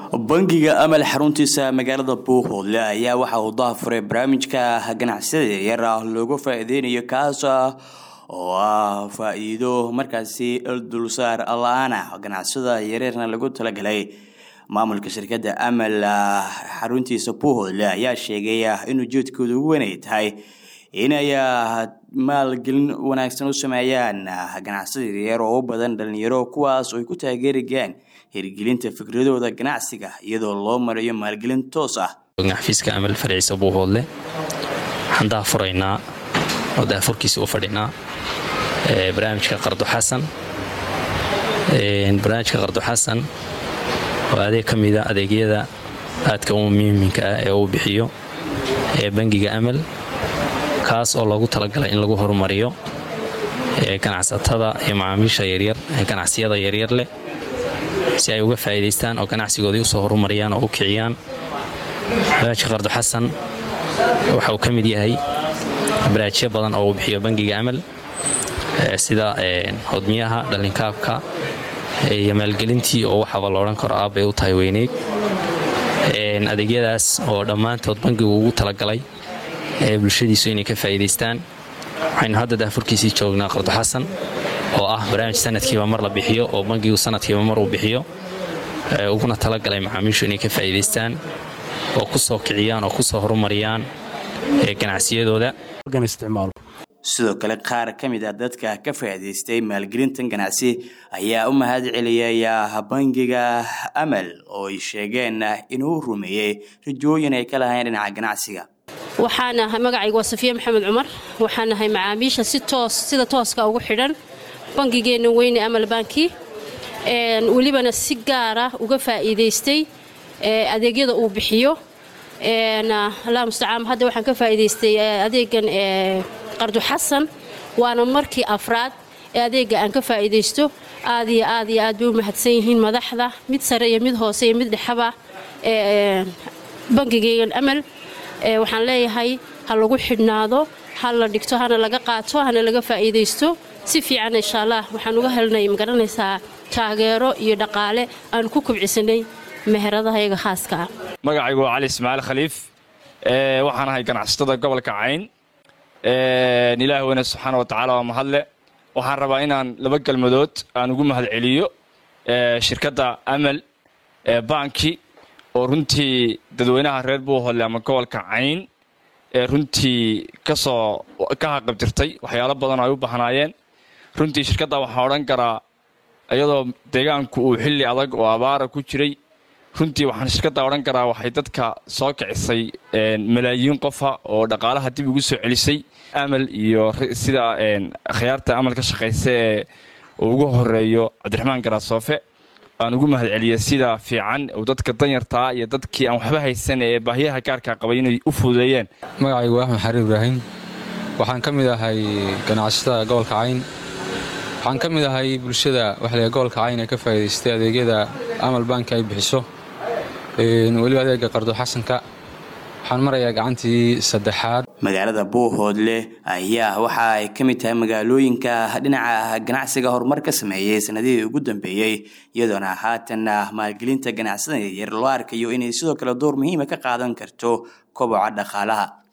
bangiga amal xaruntiisa magaalada buuhoodle ayaa waxa uu dahafuray barnaamijka ganacsiyada yaryar ah looga faa-ideynayo kaas ah oo ah faa-iido markaasi dulsaar la-aana ganacsiyada yaryarna lagu talagalay maamulka shirkadda amal xaruntiisa buuhoodle ayaa sheegay in ujeedkooda ugu weynay tahay inay maalgelin wanaagsan u sameeyaan ganacsiyada yaryar oo u badan dhalinyaro kuwaas oo ay ku taageerayaan hirgelinta fikradooda ganacsiga iyadoo loo marayo maalgelin toos ah xafiiska amal farciisa buuhoodle waxaan daafuraynaa oo daafurkiisa u fadhinaa barnaamijka qardo xasan barnaamijka qardo xasan oo adeeg ka mida adeegyada aadka u muhiimka ah ee uu bixiyo ee bangiga amal kaas oo loogu talagalay in lagu horumariyo ganacsatada iyo macaamiisha yaryar ee ganacsiyada yaryar leh si ay uga faa'iidaystaan oo ganacsigoodii usoo horumariyaan oo u kiciyaan barnaamijka qardo xasan waxa uu ka mid yahay baraajyo badan oo uu bixiyo bangiga amal sida hodmiyaha dhalinkaabka iyo maalgelintii oo waxaba la odhan karo aabbay u tahay weyneyd adeegyadaas oo dhammaantood bangigu ugu talagalay ee bulshadiisu inay ka faa'iidaystaan waxaynu hadda daafurkiisii joognaa qardo xasan oo ah barnaamij sanadkiiba mar la bixiyo oo bangigu sanadkiiba mar uu bixiyo uguna talagalay macaamiishu inay ka faa'iidaystaan oo ku soo kiciyaan oo kusoo horumariyaan ganacsiyadooda sidoo kale qaar ka mid ah dadka ka faa'iidaystay maalgelintan ganacsi ayaa u mahad celiyay bangiga amal oo ay sheegeen inuu rumeeyey rajooyin ay ka lahayn dhinaca ganacsiga waxaan ahay magacaygu waa safiya maxamed cumar waxaan ahay macaamiisha si toos sida tooska ugu xidhan bangigeenna weyne amal banki welibana si gaara uga faa'iidaystay adeegyada uu bixiyo allah mustacaan hadda waxaan ka faa'iidaystay adeegan qardu xasan waana markii afraad ee adeegga aan ka faa'iidaysto aad iyo aad iyo aad bay u mahadsan yihiin madaxda mid sare iyo mid hoose iyo mid dhexaba bangigeygan amal waxaan leeyahay ha lagu xidhnaado ha la dhigto hana laga qaato hana laga faa'iidaysto si fiican insha allah waxaan uga helnay magaranaysaa taageero iyo dhaqaale aan ku kubcisanay meheradahayaga khaaska ah magacaygu waa cali ismaaciil khaliif waxaan ahay ganacsatada gobolka cayn ilaah weyne subxaana watacaala waa mahadle waxaan rabaa inaan laba galmadood aan ugu mahad celiyo shirkadda amal banki oo runtii dadweynaha reer buuhoodle ama gobolka cayn ee runtii kasoo ka haqabtirtay waxyaalo badan oo ay u bahnaayeen runtii shirkadda waxaan odhan karaa iyadoo deegaanku uu xilli adag oo abaara ku jiray runtii waxaan shirkadda odhan karaa waxay dadka soo kicisay malaayiin qofa oo dhaqaalaha dib ugu soo celisay amal iyo sida akhyaarta amal ka shaqaysa ee uu ugu horeeyo cabdiraxmaan garaasoofe aan ugu mahad celiyay sida fiican uu dadka danyartaa iyo dadkii aan waxba haysan ee baahiyaha gaarkaa qabay inay u fududeeyeen magacaygu axmed xariir ibraahim waxaan ka mid ahay ganacsatada gobolka cayn waxaan ka mid ahay bulshada waxle gobolka cayn ee ka faa'iidaystay adeegyada amal banki ay bixiso weliba adeega qardo xasanka waxaan marayaa gacantii saddexaad magaalada buuhoodle ayaa waxa ay ka mid tahay magaalooyinka dhinaca ganacsiga horumar ka sameeyey sanadihii ugu dambeeyey iyadoona haatan maalgelinta ganacsada yaryar loo arkayo inay sidoo kale door muhiima ka qaadan karto koboca dhaqaalaha